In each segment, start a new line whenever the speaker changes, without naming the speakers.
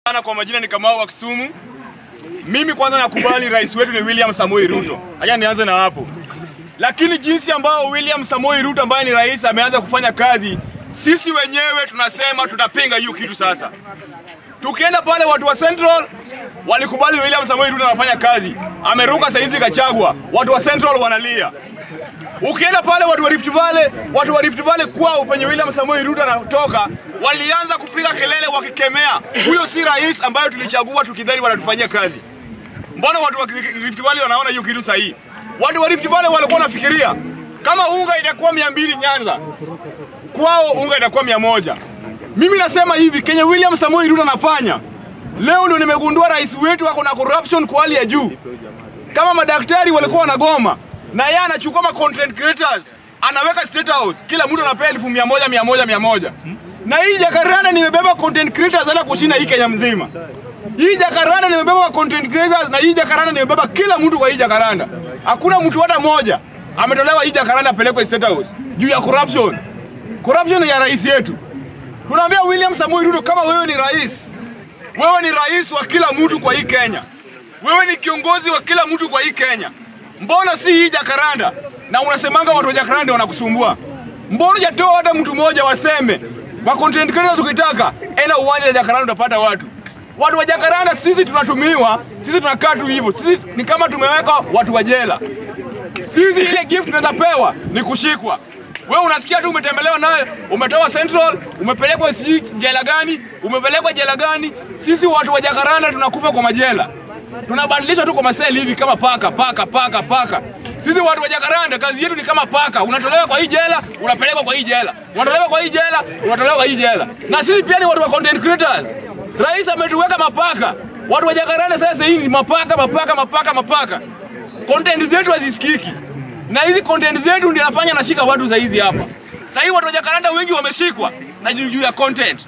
Sana kwa majina ni Kamau wa Kisumu. Mimi kwanza nakubali rais wetu ni William Samoei Ruto. Acha nianze na hapo. Lakini jinsi ambao William Samoei Ruto ambaye ni rais ameanza kufanya kazi, sisi wenyewe tunasema tutapinga hiyo kitu sasa. Tukienda pale watu wa Central walikubali William Samoei Ruto anafanya kazi. Ameruka saizi kachagwa. Watu wa Central wanalia. Ukienda pale watu wa Rift Valley, watu wa Rift Valley kwao penye William Samoei Ruto anatoka, walianza kupiga kelele wakikemea, huyo si rais ambayo tulichagua tukidhani wanatufanyia kazi. Mbona watu wa Rift Valley wanaona hiyo kitu sahihi? Watu wa Rift Valley walikuwa wanafikiria kama unga itakuwa mia mbili Nyanza, kwao unga itakuwa mia moja. Mimi nasema hivi, Kenya William Samoei Ruto anafanya leo, ndio nimegundua rais wetu ako na corruption kwa hali ya juu. Kama madaktari walikuwa wanagoma na yeye anachukua ma content creators anaweka state house, kila mtu anapewa elfu mia moja mia moja mia moja na hii Jacaranda nimebeba content creators hata kushinda hii Kenya mzima. Hii Jacaranda nimebeba content creators na hii Jacaranda nimebeba kila mtu kwa hii Jacaranda. Hakuna mtu hata mmoja ametolewa hii Jacaranda apelekwe state house juu ya corruption. Corruption ya rais yetu. Tunaambia William Samoei Ruto, kama wewe ni rais, wewe ni rais wa kila mtu kwa hii Kenya, wewe ni kiongozi wa kila mtu kwa hii Kenya, mbona si hii Jacaranda? Na unasemanga watu wa Jacaranda ndio wanakusumbua, mbona hujatoa hata mtu mmoja waseme wa content creators? Ukitaka enda uwanja wa Jacaranda utapata watu watu wa Jacaranda. Sisi tunatumiwa, sisi tunakaa tu hivyo, sisi ni kama tumeweka watu wa jela. Sisi ile gift tunaweza pewa ni kushikwa. Wewe unasikia tu umetembelewa naye, umetoka Central, umepelekwa sijui jela gani, umepelekwa jela gani. Sisi watu wa Jacaranda tunakufa kwa majela, tunabadilishwa tu kwa maseli hivi kama paka paka paka paka. Sisi watu wa Jacaranda kazi yetu ni kama paka, unatolewa kwa hii jela, unapelekwa kwa hii jela, unatolewa kwa hii jela, unatolewa kwa hii jela. Na sisi pia ni watu wa content creators. Rais ametuweka mapaka. Watu wa Jacaranda sasa hii ni mapaka mapaka mapaka mapaka. Content zetu hazisikiki na hizi content zetu ndio nafanya nashika watu za hizi hapa. Sasa hivi watu wa Jacaranda wengi wameshikwa na juu ya content.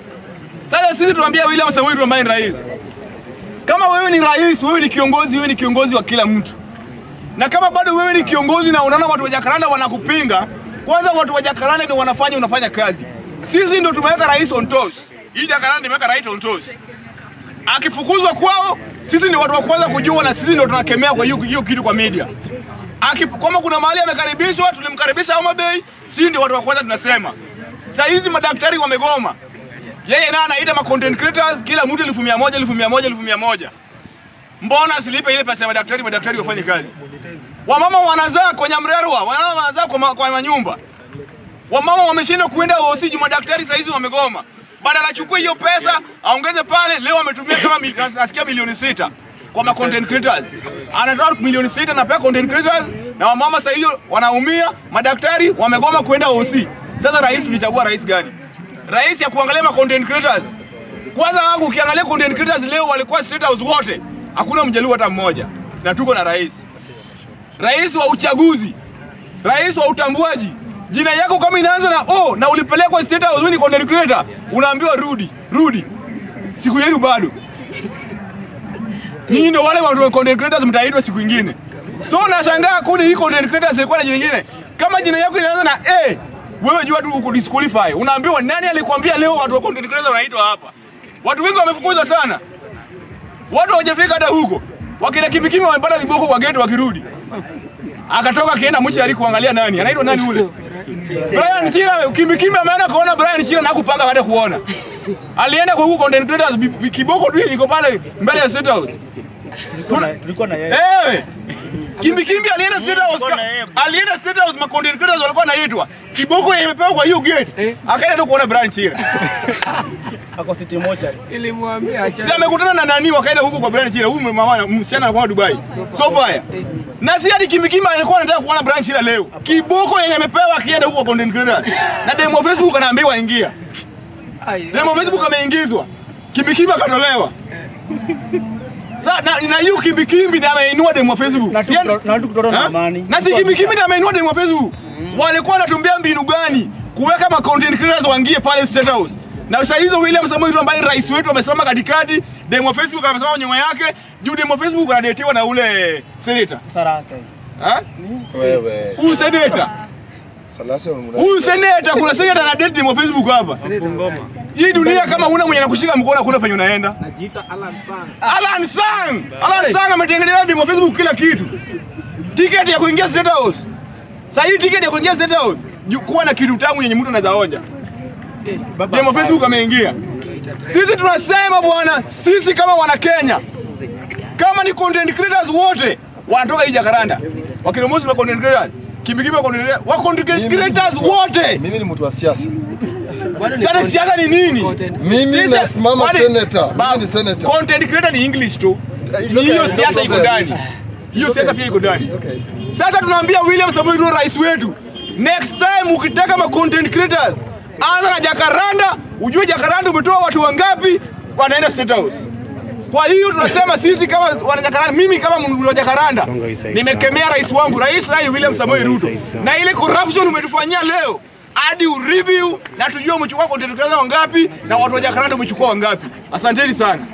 Sasa sisi tunaambia William Samoei Ruto ambaye ni rais, kama wewe ni rais, wewe ni kiongozi, wewe ni kiongozi wa kila mtu, na kama bado wewe ni kiongozi na unaona watu wa Jacaranda wanakupinga, kwanza watu wa Jacaranda ndio wanafanya unafanya kazi. Sisi ndio tumeweka rais on toes. Hii Jacaranda imeweka rais on toes. Akifukuzwa kwao, sisi ndio watu wa kwanza kujua, na sisi ndio tunakemea kwa hiyo hiyo kitu kwa media. Aki, kama kuna mahali amekaribishwa, tulimkaribisha Homa Bay, si ndio watu wa kwanza tunasema. Saa hizi madaktari wamegoma, yeye naye anaita ma content creators, kila mtu elfu mia moja elfu mia moja elfu mia moja Mbona asilipe ile pesa ya madaktari, madaktari wafanye kazi? Wamama wanazaa kwenye mrerwa, wamama wanazaa kwa, ma, kwa manyumba. Wamama wameshindwa kuenda hosi juu madaktari saa hizi wamegoma. Badala achukue hiyo pesa aongeze pale, leo ametumia kama mi, nasikia milioni sita kwa ma content creators. Anatoa milioni sita na pia content creators na wamama sasa hiyo wanaumia, madaktari wamegoma kuenda OC. Sasa rais tulichagua rais gani? Rais ya kuangalia ma content creators. Kwanza wangu ukiangalia content creators leo walikuwa state house wote. Hakuna mjaluo hata mmoja. Na tuko na rais. Rais wa uchaguzi. Rais wa utambuaji. Jina yako kama inaanza na O na ulipelekwa state house wewe ni content creator, unaambiwa rudi, rudi. Siku yenu bado. Nyinyi ndio wale watu wa content creators mtaitwa siku nyingine. So nashangaa kuni hii content creators ilikuwa na jina lingine. Kama jina yako inaanza na A, wewe jua tu uko disqualify. Unaambiwa nani alikwambia leo watu wa content creators wanaitwa hapa? Watu wengi wamefukuzwa sana. Watu hawajafika hata huko. Wakina kimikimi wamepata viboko kwa gate wakirudi. Akatoka akienda mchari kuangalia nani. Anaitwa nani ule? Brian Chira kimikimi ameenda kuona Brian Chira na kupanga hata kuona. Alienda kwa huko content creators kiboko tu iko pale mbele ya State House.
Tulikuwa na yeye.
Eh. Kimbi kimbi alienda State House. ka- Alienda State House ma content creators walikuwa wanaitwa. Kiboko imepewa kwa hiyo gate. Akaenda tu kuona Brian Chira.
Ako city moja.
Nilimwambia acha.
Si amekutana na nani wakaenda huko kwa Brian Chira. Huyu mama msichana anakuwa Dubai. So fire. Na si hadi Kimbi Kimbi alikuwa anataka kuona Brian Chira leo. Kiboko yenye amepewa akienda huko kwa content creators. Na demo Facebook anaambiwa ingia.
Ai,
Demo Facebook ameingizwa. Kimbi Kimbi akatolewa. Sa, na, na hiyo kimbi kimbi ndiye ameinua demo Facebook.
Na tu-
Si-
na tu kutoka na
Ha?
amani.
Na si kimbi kimbi ndiye ameinua demo Facebook. Walikuwa wanatumbia mbinu gani kuweka ma content creators waingie pale State House. Na saa hizo William Samoei Ruto ambaye ni rais wetu amesimama katikati, demo Facebook amesimama nyuma yake, juu demo Facebook anadetiwa na ule senator.
Sarasa.
Ha?
Wewe.
Huyu senator. Huyu seneta, kuna seneta na date wa Facebook hapa. Hii dunia kama huna mwenye anakushika mkono hakuna penye unaenda.
Najiita Alan Sang.
Alan Sang, Alan Sang ametengeneza demo Facebook kila kitu. Tiketi ya kuingia State House. Sasa hii tiketi ya kuingia State House, ju- kuwa na kitu tamu yenye mtu anaweza onja.
Baba
Demo Facebook ameingia. Sisi tunasema bwana, sisi kama wana Kenya, kama ni content creators wote wanatoka hii Jakaranda, wakinomozi wa content creators, kimbikibi wa content creators, wa content creators wote.
Mimi ni mtu wa siasa.
Sasa siasa ni nini?
Mimi
Sisi-
nasimama
kwani-
senator.
Ba-
Mimi ni senator.
Content creator ni English tu.
It's
Ni
okay,
hiyo
no
siasa iko
problem.
ndani. Hiyo siasa pia iko ndani. Sasa tunaambia William Samoei Ruto rais wetu, next time ukitaka ma content creators, anza na Jakaranda, ujue Jakaranda umetoa watu wangapi wanaenda State House. Kwa hiyo tunasema sisi kama wana Jakaranda, mimi kama mtu wa Jakaranda nimekemea rais wangu, rais rai William Samoei Ruto, na ile corruption umetufanyia leo hadi ureview na tujue umechukua content creators wangapi na watu wa Jakaranda umechukua wangapi. Asanteni sana.